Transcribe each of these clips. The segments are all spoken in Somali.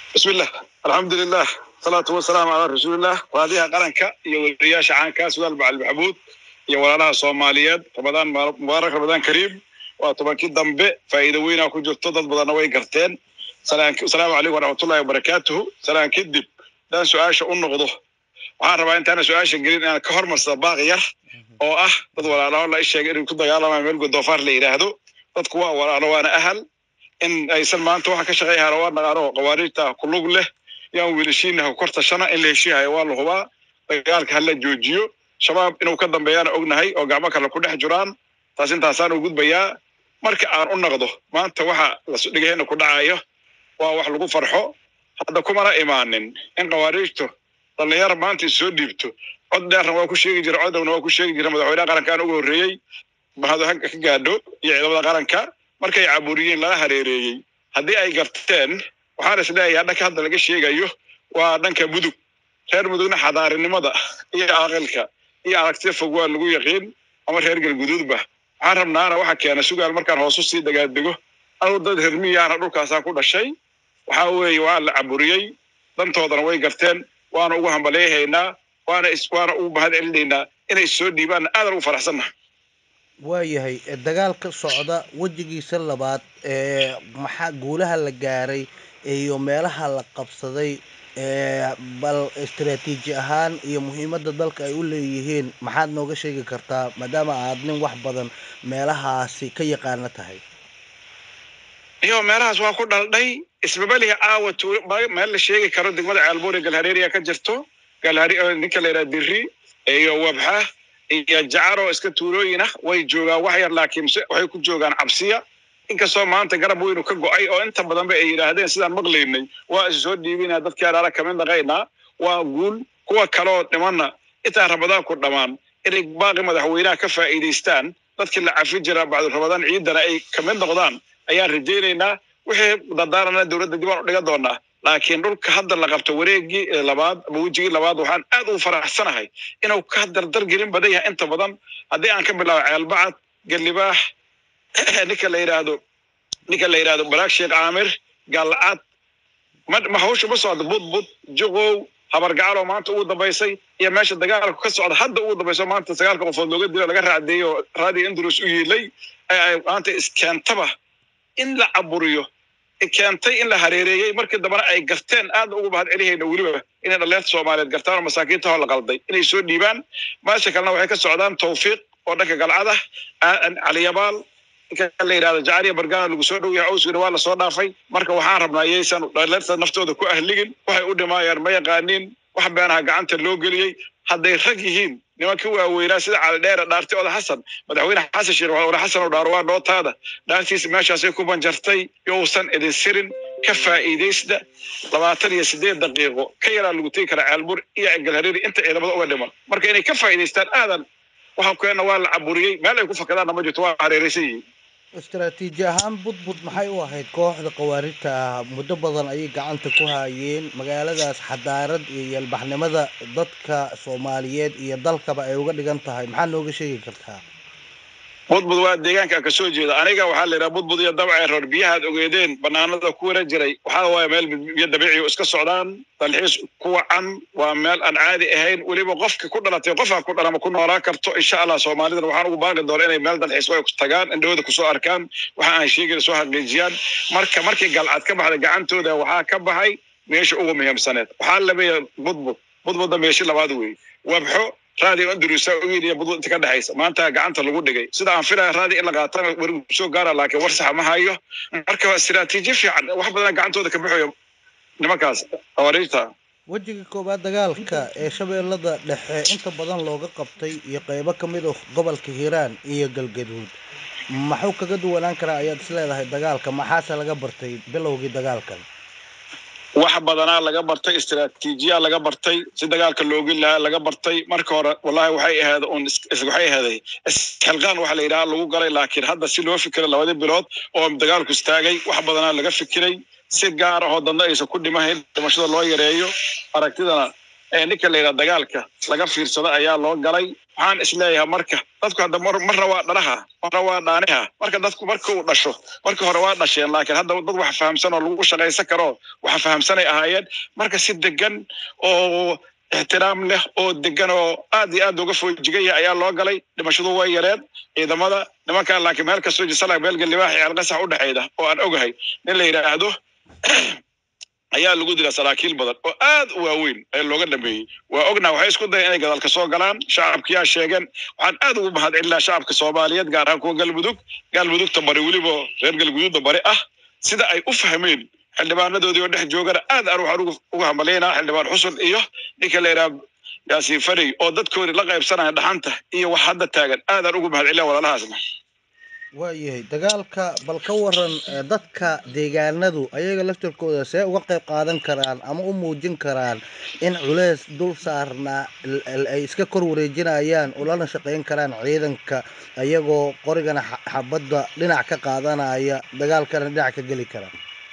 bismi illah alxamdulilah salaatu wasalaamu calaa rasuulilah waadiyaha qaranka iyo weriyaasha caankaa sudaal bacali maxamuud iyo walaalaha soomaaliyeed ramadaan mubaarak ramadaan kariim waa tobankii dambe faa'iido weynaa ku jirto dad badanna way garteen asalaamu calaykum waraxmatullahi wabarakaatuhu salaan kadib hadaan su-aasha u noqdo waxaan rabaa intaana su-aasha gelin inaan ka hormarsada baaq yar oo ah dad walaalaho la isheegay inay ku dagaalamayo meel godoofaar la yidhaahdo dadku waa walaalo waana ahal in aysan maanta waxa ka shaqeeyahana waa naqaano qawaariijta ku lug leh yaan wiilashiinaha kor tashana in la heshiihayo waa la hubaa dagaalka hala joojiyo shabaab inuu ka dambeeyaana ognahay oo gacmo kale ku dhex jiraan taas intaasaan u gudbayaa marka aan u naqdo maanta waxa lasdhigahena ku dhacayo waa wax lagu farxo hadda kumana imaanin in qawaariijtu dhallinyara maanta issoo dhiibto cod dheerna waa ku sheegi jira codowna waa ku sheegi jira madaxweynaha qarankaan ugu horreeyey mahado ka gaadho iyo ciidamada qaranka markay caburiyeen lala hareereeyey haddii ay garteen waxaan is leeyahay dhanka hadda laga sheegayo waa dhanka mudug reer mudugna xadaarinimada iyo aqalka iyo aragtida fog waa lagu yaqiin ama reer galguduudba waxaan rabnaana waxa keena sugaal markaan hoosu sii dagaadego anugu dad hermiyaana dhulkaasaan ku dhashay waxaa weeye waa la caburiyey dantoodana way garteen waana ugu hambaleehaynaa waana waana ugu mahad celinaynaa inay soo dhiibaanna aadan ugu faraxsannaha waayahay dagaalka socda wejigiisa labaad ee maxaa guulaha la gaaray iyo meelaha la qabsaday bal istaraatiiji ahaan iyo muhiimadda dalka ay u leeyihiin maxaad nooga sheegi kartaa maadaama aad nin wax badan meelahaasi ka yaqaana tahay iyo meelahaas waa ku dhaldhay isbabaliga caawa meel la sheegi karo degmada ceelbuur ee galhareeriya ka jirto ninka la yidhaha diri iyo wabxa iyo jacaro iska tuulooyin ah way joogaan wax yar laakiin waxay ku joogaan cabsiya inkastoo maanta garab weynu ka go'ay oo inta badanba ay yidhaahdeen sidaan maqlaynay waa is soo dhiibinaa dadkii adhaala kamid naqaynaa waa guul kuwa kaleoo dhimanna intaan ramadaan ku dhammaan inay baaqi madaxweynaha ka faa'iidaystaan dadkii la cafi jira bacdu ramadaan ciidana ay kamid noqdaan ayaan rajaynaynaa wixii dardaarana dowladda dib aan u dhigan doonaa laakiin dhulka hadda la qabto wareegii labaad ama wejigii labaad waxaan aad u faraxsanahay inuu ka dardar gelin badan yahay inta badan haddii aan ka bilaabo ceelbacad galibaax ninka la yidhaahdo ninka la yidhahdo baraag sheekh caamir galcad ma hawsha ma socdo budbud juqow habargacaloo maanta ugu dambaysay iyo meesha dagaalku ka socda hadda ugu dambayso maanta sagaalka qofood looga dilo laga raacdeeyo radio indrus u yiilay maanta iskeentaba in la caburiyo keentay in la hareereeyey markii dambena ay garteen aad ugu mahad celihayna weliba inay dhalinyarta soomaaliyeed gartaan oo masaakiinta hoo la qalday inay soo dhiibaan meesha kalena waxay ka socdaan tawfiiq oo dhanka galcada caliyabaal ninka la yidhahdo jacariya bargana lagu soo dhow yahay owsgina waa lasoo dhaafay marka waxaan rabnaa yaysan dhalinyarta naftooda ku ahligin waxay u dhimaayaan ma yaqaaniin wax beenaha gacanta loo geliyey hadday rag yihiin nimankii waaweynaa sida calidheere dhaartay oda xasan madaxweyne xasan sheekh oda xasan oo dhaaro waa dhootaada dhaartiisa meeshaasay ku banjartay yousan idin sirin ka faa'iidaysta labaatan iyo sideed daqiiqo ka yaraa lagu tegi karaa ceelbur iyo galhareeri inta ciidamada uga dhiman marka inay ka faa'iidaystaan aadan waxaan keenna waa la caburiyey meel ay ku fakadaanna ma jirto waa hareeraysan yihiin istaraatiiji ahaan budbud maxay u ahayd kooxda khawaarijta ah muddo badan ayay gacanta ku haayeen magaaladaas xadaarad iyo yalbaxnimada dadka soomaaliyeed iyo dalkaba ay uga dhigan tahay maxaa nooga sheegi kartaa budbud waa deegaanka ka soo jeeda aniga waxaa la yidhaha budbud iyo dabcee roor biyahaad ogeedeen banaanada ku wara jiray waxaa waaye meel biyo dabiici iska socdaan dalxiis ku wacan waa meel aan caadi ahayn weliba qofka ku dhalatay qofaa ku dhalama ku noolaan karto insha allah soomaalidana waxaan ugu baaqi doona inay meel dalxiis way tagaan indhahooda kusoo arkaan waxa aan sheegayna soo xaqiijiyaan marka markii galcad ka baxday gacantooda waxaa ka baxay meesha ugu muhiimsaneed waxaa labeeya budbud budbudda meeshi labaad weeye wabxo radio andrusa uyidiya budbud inta ka dhexaysa maanta gacanta lagu dhigay sida aan filaya radio in la qaatana werigu soo gaara laakiin war saxa ma hayo marka waa istiraatiiji fiican wax badana gacantooda ka baxayo nimankaas xawariijta wejiga koowaad dagaalka ee shabeellada dhexe inta badan looga qabtay iyo qeybo ka mid ah gobolka hiiraan iyo galgaduud maxuu kaga duwanaan karaa ayaad is leedahay dagaalka maxaase laga bartay bilowgii dagaalkan wax badanaa laga bartay istiraatiijiya laga bartay si dagaalka loogi lahaa laga bartay marka hore wallahi waxay ahayd un waxay ahaday isxilqaan waxa la yidhaha lagu galay laakiin hadda si loo fikiray labadii bilood oo dagaalku istaagay wax badanaa laga fikiray si gaar ahoo dadna aysan ku dhimahayn dhimashada loo yareeyo aragtidana ninka la yidhaha dagaalka laga fiirsado ayaa loo galay waxaan isleeyahay marka dadku hadda marna waa dhalaha marna waa dhaaniha marka dadku marka uu dhasho marka hore waa dhasheen laakiin hadda dad wax fahamsan oo lagu shaqaysan karo wax fahamsanay ahaayeen marka si degan oo ixtiraam leh oo degan oo aad iyo aad uga foojigaya ayaa loo galay dhimashadu way yareed ciidamada nimankaa laakiin meel kastoo jisala beelga libaax iyo alqasax u dhexeeda oo aan ogahay nin la yidhaahdo ayaa lagu dila saraakiil badan oo aad u waaweyn ee looga dhameeyey waa ognaa waxay isku dayan inay gadaalka soo galaan shacabkiyaa sheegeen waxaan aad ugu mahadcelinaa shacabka soomaaliyeed gaar ahaan kuwa galmudug galmudugta bari weliba reer galguduudda bari ah sida ay u fahmeen xildhibaanadoodii oo dhex joogana aad aan waxaan uga hamalaynaa xildhibaan xusun iyo ninka la yidhaha yaasiin farey oo dadkoodii la qaybsanaya dhaxanta iyo wax hadda taagan aad aan ugu mahadcelinaa walaalahaasna waayahay dagaalka bal ka waran dadka deegaanadu ayaga laftirkooda see uga qayb qaadan karaan ama u muujin karaan in culeys dul saarnaa ay iska kor wareejinayaan oo lana shaqayn karaan ciidanka ayagoo qorigana xabadda dhinac ka qaadanaya dagaalkana dhinac ka geli kara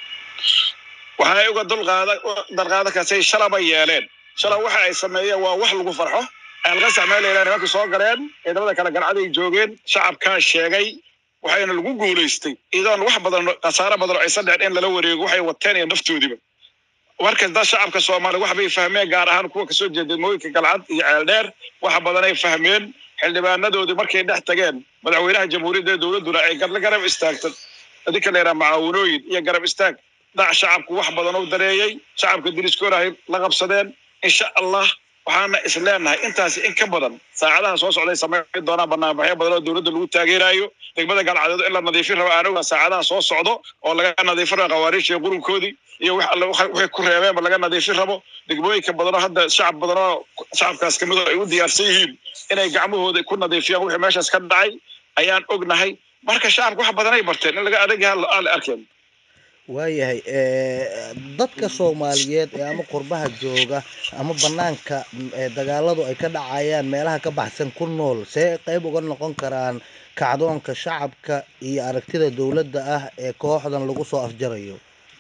waxay uga dulqaada dalqaada kasay shalaba yeeleen shala waxa ay sameeyeen waa wax lagu farxo alqasax meel layidhaha nimanka soo galeen ciidamada kale galcaday joogeen shacabkaa sheegay waxayna lagu guulaystay iyadoon wax badan khasaaro badan oo aysan dhicin in lala wareego waxay wateen iyo naftoodiba markas dad shacabka soomaaliya wax bay fahmeen gaar ahaan kuwa kasoo jeeda mooyinka galcad iyo ceeldheer wax badanay fahmeen xildhibaanadoodii markay dhex tageen madaxweynaha jamhuuriyadda dowladduna ay garab istaagta adinka la yidhaha macaawinooyin iyo garab istaag dac shacabku wax badan u dareeyey shacabka diriskooda ay la qabsadeen insha allah waxaana is leenahay intaasi in ka badan saacadaha soo socday samayn doonaan barnaamijyo badan oo dowladda lagu taageerayo degmada galcadeed in la nadiifin rabo aan ogaa saacadaha soo socdo oo laga nadiifin rabo khawaariijta qurunkoodii iyo wax alle waxay ku reebeenba laga nadiifin rabo degmooyinka badanoo hadda shacab badanoo shacabkaas kamid oo ay u diyaarsan yihiin inay gacmahooda ku nadiifiyaan wixii meeshaas ka dhacay ayaan ognahay marka shacabka wax badan ay barteen in laga adagaha aan la arkeen waayahay dadka soomaaliyeed ee ama qurbaha jooga ama banaanka dagaaladu ay ka dhacayaan meelaha ka baxsan ku nool see qayb uga noqon karaan kacdoonka shacabka iyo aragtida dowladda ah ee kooxdan lagu soo afjarayo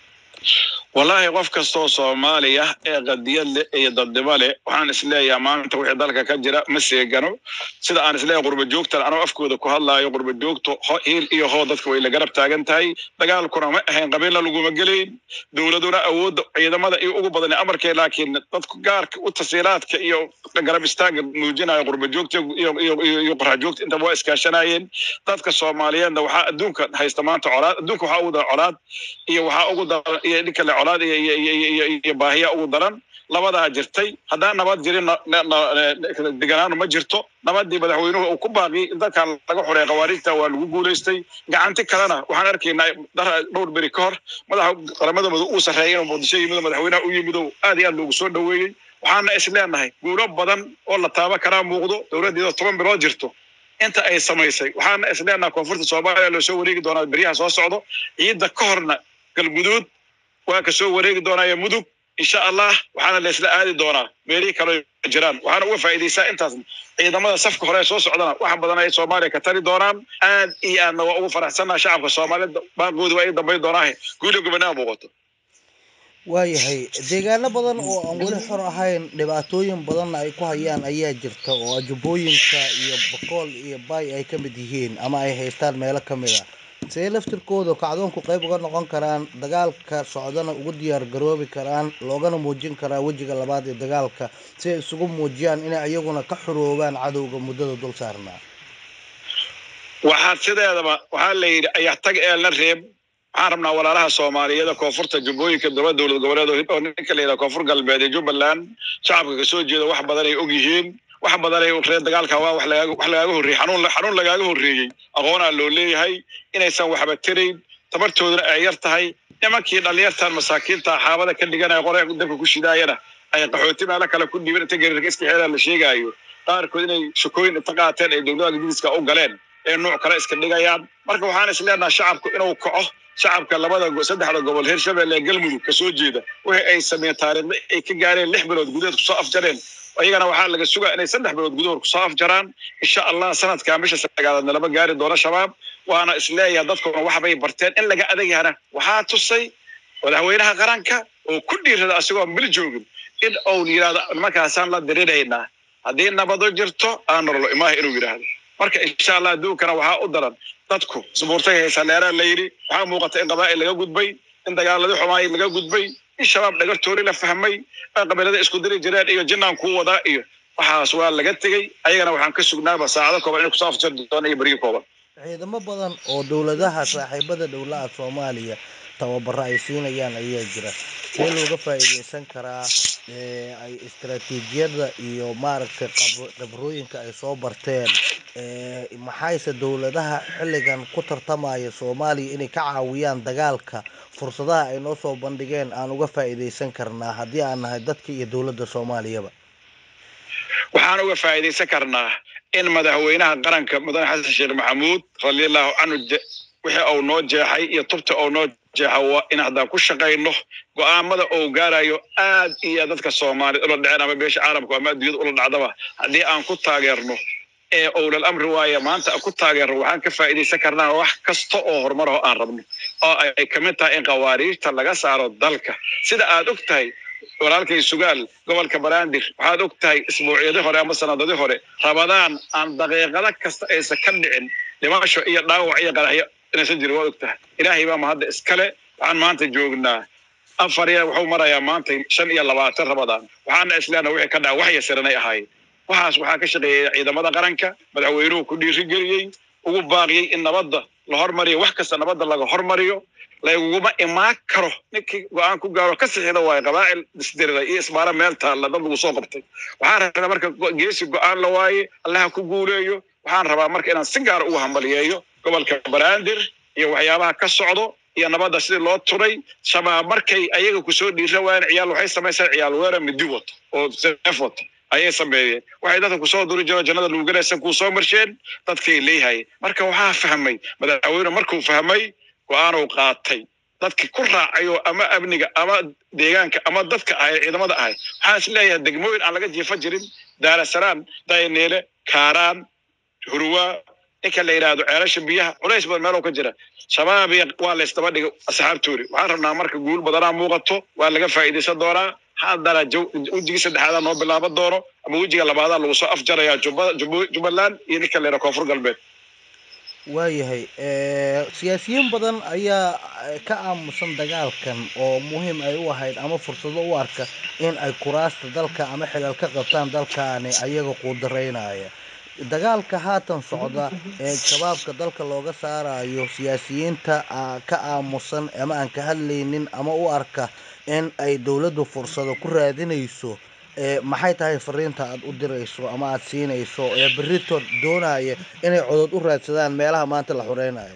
wallaahi qof kastoo soomaaliya ee qadiyad leh iyo dadnimo leh waxaan isleeyahay maanta wixii dalka ka jira ma seegano sida aan isleeyahay qurba joogtan anoo afkooda ku hadlaayo qurba joogto hiil iyo hoo dadka way la garab taagan tahay dagaalkuna ma ahayn qabiilna laguma gelayn dowladuna awoodda ciidamada iyo ugu badan amarkee laakiin dadku gaarka u tasiilaadka iyo garab istaaga muujinayo qurba joogta iyo qorax joogta intaba waa iskaashanayeen dadka soomaaliyeedna waxaa adduunka haysta maanta colaad adduunka waxaa ugu daran colaad iyo waxaa ugu daran iyo ninka le colaad iyo baahiya ugu daran labadaa jirtay haddaan nabad jirin deganaanu ma jirto nabadii madaxweynuhu uu ku baaqiyay in dadkan laga xoreeya khawaariijta waa lagu guulaystay gacanti kalena waxaan arkaynaa dhowr beri ka hor madaxa qaramada madu uu sarreeyay inuu muqdisho yimido madaxweynaha u yimido aad iyo aad loogu soo dhoweeyey waxaana is leenahay guulo badan oo la taaba karaa muuqdo dowladdeeda toban bilood jirto inta ay samaysay waxaana is leenahay koonfurta soomaaliya loo soo wareegi doonaa beryaha soo socdo ciidda ka horna galguduud waa ka soo wareegi doonaayo mudug insha allah waxaana laysla aadi doonaa meelihii kale jiraan waxaana uga faa'iidaysaa intaas ciidamada safka hore soo socdana wax badan ay soomaaliya ka tari doonaan aad iyo aadna waa ugu faraxsannaha shacabka soomaaliyeed baaqoodi waa ii dambayn doonaahe guulo gobonaa muuqato waayahay deegaano badan oo aan weli xor ahayn dhibaatooyin badanna ay ku hayaan ayaa jirta oo ajubooyinka iyo bakool iyo bay ay ka mid yihiin ama ay haystaan meelo ka mid a see laftirkooda kacdoonku qayb uga noqon karaan dagaalka socdana ugu diyaar garoobi karaan loogana muujin karaa wejiga labaad ee dagaalka si ay isugu muujiyaan inay iyaguna ka xuroobaan cadowga muddada dul saarnaa waxaad sideedaba waxaa la yidhi ayax tag eelna reeb waxaan rabnaa walaalaha soomaaliyeeda koonfurta jubbooyinka daba dowlad goboleed oo ninka la yidhaha koonfur galbeed ee jubbaland shacabka kasoo jeeda wax badan ay og yihiin wax badan ay reer dagaalka waa wax lagaaga wax lagaaga horreeyey xanuun xanuun lagaaga horreeyey aqoonaa loo leeyahay inaysan waxba tirayn tabartooduna ay yar tahay nimankii dhallinyartan masaakiinta xaabada ka dhiganaya qoraya dabka ku shidaayana ay qaxooti meelo kale ku dhiiban inta gariirka iska xeedaa la sheegaayo qaarkood inay shakooyin inta qaateen ay dowladaha gadidiska u galeen ee nuuc kale iska dhigayaan marka waxaan is leenahay shacabku inuu kaco shacabka labada saddexda gobol hirshabelle ee galmudug kasoo jeeda wixii ay sameeyeen taariikhda ay ka gaareen lix bilood gudaheed kusoo afjareen ayagana waxaa laga sugaa inay saddex bilood gudahood kusoo afjaraan insha allah sanadkaa bisha sagaalaadna lama gaari doono shabaab waana isleeyahay dadkuna waxbay barteen in laga adeegyahana waxaa tusay madaxweynaha qaranka oo ku dhiirada asigoo mil joogin in uu yidhahdo nimankaasaan la diriraynaa haddii nabado jirto aan nololo imaaha inuu yidhaahdo marka insha allah adduunkana waxaa u daran dadku subuurtay haysaleeraa la yidhi waxaa muuqata in qabaa'il laga gudbay in dagaaladii xumaay laga gudbay in shabaab dhagartoori la fahmay in qabiilada isku diri jireen iyo jinnaan kuu wadaa iyo waxaas waa laga tegey ayagana waxaan ka sugnaaba saacado kooban inay kusoo afjari doona iyo beryo kooban ciidamo badan oo dowladaha saaxiibada dowlaha soomaaliya tababaro ay siinayaan ayaa jira see looga faa'iidaysan karaa ay istaraatiijiyada iyo maaragtay khibrooyinka ay soo barteen maxayse dowladaha xilligan ku tartamaya soomaaliya inay ka caawiyaan dagaalka fursadaha ay noo soo bandhigeen aan uga faa'iidaysan karnaa haddii aan nahay dadka iyo dowladda soomaaliyaba waxaan uga faa'iidaysan karnaa in madaxweynaha qaranka mudane xasan sheekh maxamuud radiallahu canhu wixii uu noo jeexay iyo tubta uu noo jeexa waa in haddaan ku shaqayno go'aamada uu gaarayo aad iyo dadka soomaaliyed ula dhaceen ama beesha caalamku ama adduunyada ula dhacdaba haddii aan ku taageerno ee owlal amri waaya maanta ku taageerno waxaan ka faa'iidaysan karnaa wax kasta oo horumar oo aan rabno oo ay ka mid tahay in qawaariijta laga saaro dalka sida aad og tahay walaalkay sugaal gobolka banaadir waxaad og tahay isbuucyadii hore ama sanadadii hore rabadaan aan daqiiqado kasta aysan ka dhicin dhimasho iyo dhaawac iyo qaraxyo inaysan jirin waad og tahay ilaahay baa mahadda iskale waxaan maanta joognaa afar iyo wuxuu marayaa maanta shan iyo labaatan rabadaan waxaana islaana wixii ka dhaca wax yasiranay ahaayeen waxaas waxaa ka shaqeeyay ciidamada qaranka madaxweynuhu ku dhiirigeliyey ugu baaqiyey in nabadda la hormariyo wax kasta nabadda laga hormariyo laguma imaan karo ninkii go-aan ku gaaro ka sixida waayo qabaa'il isdirira iyo isbaara meel taalla dad lagu soo qabtay waxaan rabaa marka geesi go-aan la waaye allaha ku guuleeyo waxaan rabaa marka inaan si gaara ugu hambaliyeeyo gobolka banaadir iyo waxyaabaha ka socdo iyo nabadda sidii loo turay shabaab markay ayaga kusoo dhiira waayeen ciyaal waxay samaysaan ciyaal weera midi wato oo seef wato ayay sameeyeen waxay dadka kusoo duri jiro jannada lagu garaysan kuu soo marsheen dadkay leeyahay marka waxaa fahmay madaxweyne markuu fahmay go-aanuu qaatay dadki ku raacayo ama amniga ama deegaanka ama dadka ahay ciidamada ahay waxaan is leeyahay degmooyin aan laga jiifa jirin daarasalaam dayneele kaaraan hurwaa ninka la yidhaahdo ceelasha biyaha culays badan meeloo ka jira shabaabiya waa la ysdaba dhigay asxaabtoori waxaan rabnaa marka guul badanaa muuqato waa laga faa'iidaysan doonaa haddana wejigii saddexaadaa noo bilaaban doono ama wejiga labaadaa lagu soo afjarayaa jubbaland iyo ninka la yidhaha koonfur galbeed waayahay siyaasiyiin badan ayaa ka aamusan dagaalkan oo muhiim ay u ahayd ama fursado u arka in ay kuraasta dalka ama xilal ka qabtaan dalkaani ayaga quudaraynaya dagaalka haatan socda ee shabaabka dalka looga saarayo siyaasiyiinta ka aamusan ama aan ka hadlaynin ama u arka in ay dowladdu fursado ku raadinayso maxay tahay fariinta aad u dirayso ama aad siinayso ee berito doonaya inay codod u raadsadaan meelaha maanta la xureynayo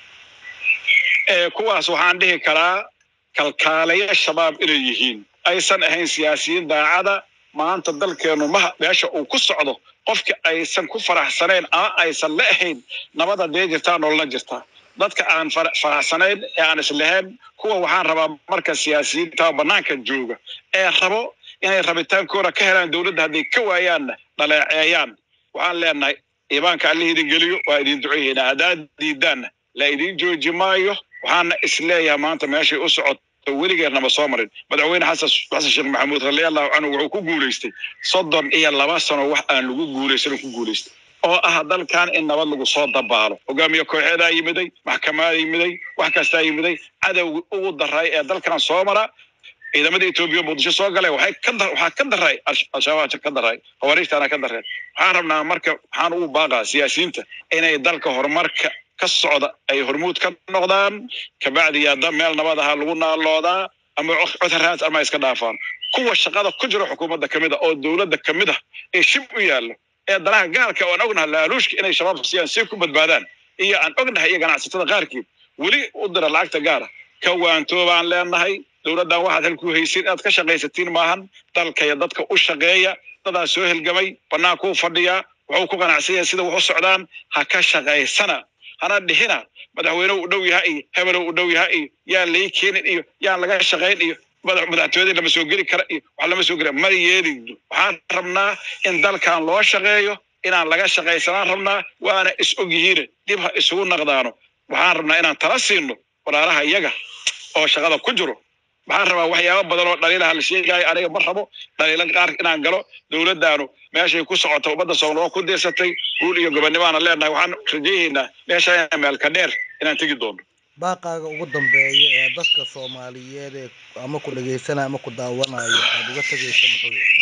kuwaas waxaan dhihi karaa kalkaalayo shabaab inay yihiin aysan ahayn siyaasiyiin daacada maanta dalkeenu maha meesha uu ku socdo qofka aysan ku faraxsanayn ama aysan la ahayn nabada dee jirtaa nolona jirtaa dadka aan faraxsanayn ee aan islahayn kuwa waxaan rabaa marka siyaasiyiinta banaanka jooga ee rabo inay rabitaankooda ka helaan dowladda hadday ka waayaanna dhaleeceeyaan waxaan leenahay iimaanka alla idin geliyo waa idin duceeyeynaa haddaad diidaanna la idin jooji maayo waxaana isleeyahay maanta meeshay u socoto weligeernama soo marin madaxweyne xasan xasan sheekh maxamuud radiallahu canhu wuxuu ku guulaystay soddon iyo laba sano wax aan lagu guulaysanin ku guulaystay oo ah dalkan in nabad lagu soo dabaalo hogaamiye kooxeedaa yimiday maxkamadaa yimiday wax kastaa yimiday cadowgi ugu daray ee dalkan soo mara ciidamada etoobiya muqdisho soo galay waxay ka waxaa ka daray al-shabaab ka daray khawariijtaana ka dareen waxaan rabnaa marka waxaan ugu baaqaa siyaasiyiinta inay dalka horumarka ka socda ay hormuud ka noqdaan kabacdi yaada meel nabad ahaa lagu naaloodaa ama codharaas ama iska dhaafaan kuwa shaqada ku jira xukuumadda kamid a oo dowladda kamid ah ee shib u yaallo ee danaha gaalka oo aan ognahay laaluushka inay shabaab siyaan si ku badbaadaan iyo aan ognahay iyo ganacsatada qaarkeed weli u dira lacagta gaara ka waantoobaan leenahay dowladdan waxaad halku haysin inaad ka shaqaysatiin maahan dalka iyo dadka u shaqeeya dadaa soo helgamay bannaankuu fadhiyaa wuxuu ku qanacsanyaya sida wax u socdaan ha ka shaqaysana hana dhihina madaxweyne u dhow yaha iyo hebelo u dhow yaha iyo yaan lai keenin iyo yaan laga shaqayn iyo madaxtooyadii lama soo geli kara iyo wax lama soo geli ma yeeligdo waxaan rabnaa in dalkan loo shaqeeyo inaan laga shaqaysanaan rabnaa waana is og yihiine dib ha isugu naqdaano waxaan rabnaa inaan tala siino walaalaha iyaga oo shaqada ku jiro waxaan rabaa waxyaaba badan oo dhaliilaha la sheegaayo aniga ma rabo dhaliila qaar inaan galo dowladdaanu meeshay ku socota ummadda soomaaloo ku diirsatay guul iyo gobonnimaana leenahay waxaan rajaynaynaa meesha meelka dheer inaan tegi doono baaqaaga ugu dambeeya ee dadka soomaaliyeed ee ama ku dhegaysanaya ama ku daawanayo aad uga tegaysa muxuu yahay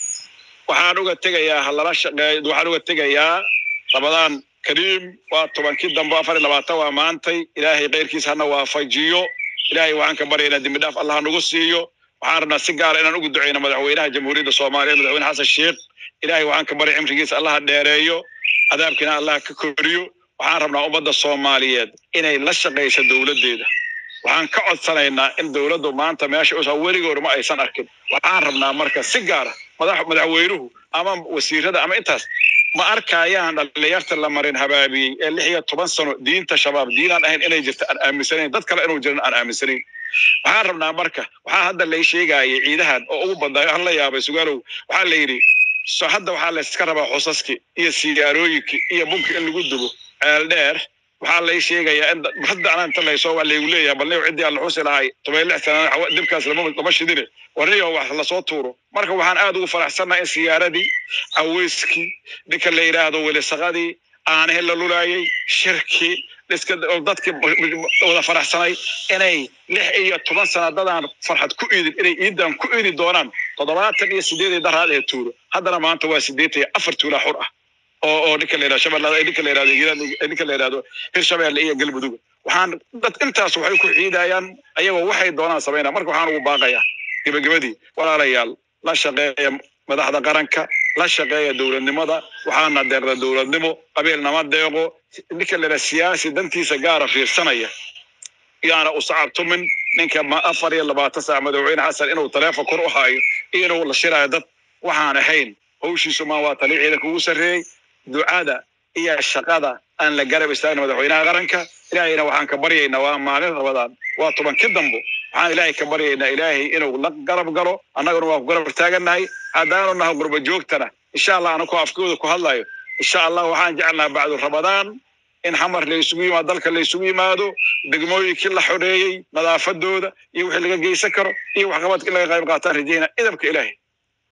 waxaan uga tegayaa halala shaqeey waxaan uga tegayaa ramadaan kariim waa tobankii dambe afar iyo labaatan waa maantay ilaahay keyrkiisa hana waafajiyo ilaahay waxaan ka baryaynaa dembi dhaaf allah nagu siiyo waxaan rabnaa si gaara inaan ugu duceyno madaxweynaha jamhuuriyadda soomaaliya madaxweyne xasan sheekh ilaahay waxaan ka barya cimrigiisa allaha dheereeyo cadaabkiina allah ka koriyo waxaan rabnaa ummadda soomaaliyeed inay la shaqayso dowladdeeda waxaan ka codsanaynaa in dowladdu maanta meesha usa weligoor ma aysan arkin waxaan rabnaa marka si gaara madax madaxweynuhu ama wasiirada ama intaas ma arkayaan dhalinyarta la marin habaabiyey ee lix iyo toban sano diinta shabaab diinaan ahayn inay jirta aan aaminsanayn dad kale inuu jiran aan aaminsanayn waxaan rabnaa marka waxaa hadda lay sheegayay ciidahan oo ugu badnaayo aan la yaabay sugaalow waxaa la yidhi so hadda waxaa layska rabaa xusaskii iyo siyaarooyinkii iyo bunki in lagu dubo ceel dheer waxaa lay sheegayaa in hadda anaa inta laysoo waa laygu leeyahay balniyo ciddii aan la xusi lahay toban lix sana dibkaas lama lama shidine warniyo wax lasoo tuuro marka waxaan aad ugu faraxsannahay in siyaaradii caweyskii ninka la yidhaahdo welisaqadii aanahe la lulaayay shirkii iska dadkii wada faraxsanay inay lix iyo toban sana dadaan farxad ku iidin inay iidan ku iidi doonaan toddobaatan iyo sideedii daraad ee tuuro haddana maanta waa sideetan iyo afar tuulaa xur ah oo oo ninka la yidhahdo shabeellada ninka la yidhahdo hiiraan ninka la yidhahdo hirshabeelle iyo galmudug waxaan dad intaas waxay ku ciidayaan ayagoo waxay doonaan samaynaa marka waxaan ugu baaqayaa gebagabadii walaalayaal la shaqeeya madaxda qaranka la shaqeeya dowladnimada waxaana deeqda dowladnimo qabiilnama deeqo ninka la yidhahdo siyaasi dantiisa gaara fiirsanaya yaana u sacabtumin ninka afar iyo labaatan saac madaxweyne xasan inuu taleefon kor u haayo iyo inuu la shiraayo dad waxaan ahayn hawshiisu maa waa tali ciidanka ugu sarreeyey ducada iyo shaqada aan la garab istaagna madaxweynaha qaranka ilaahayna waxaan ka baryaynaa waa maalin rabadaan waa tobankii dambo waxaan ilaahay ka baryaynaa ilaahay inuu la garab galo annaguna waa ku garab taagannahay haddaanu nahay gurba joogtana insha allah anakoo afkooda ku hadlayo insha allah waxaan jecelnaha bacdu rabadaan in xamar la isugu yimaado dalka la isugu yimaado degmooyinkii la xoreeyey nadaafadooda iyo wixii laga geysan karo iyo waxqabadka in laga qayb qaataan rajayna idabka ilaahay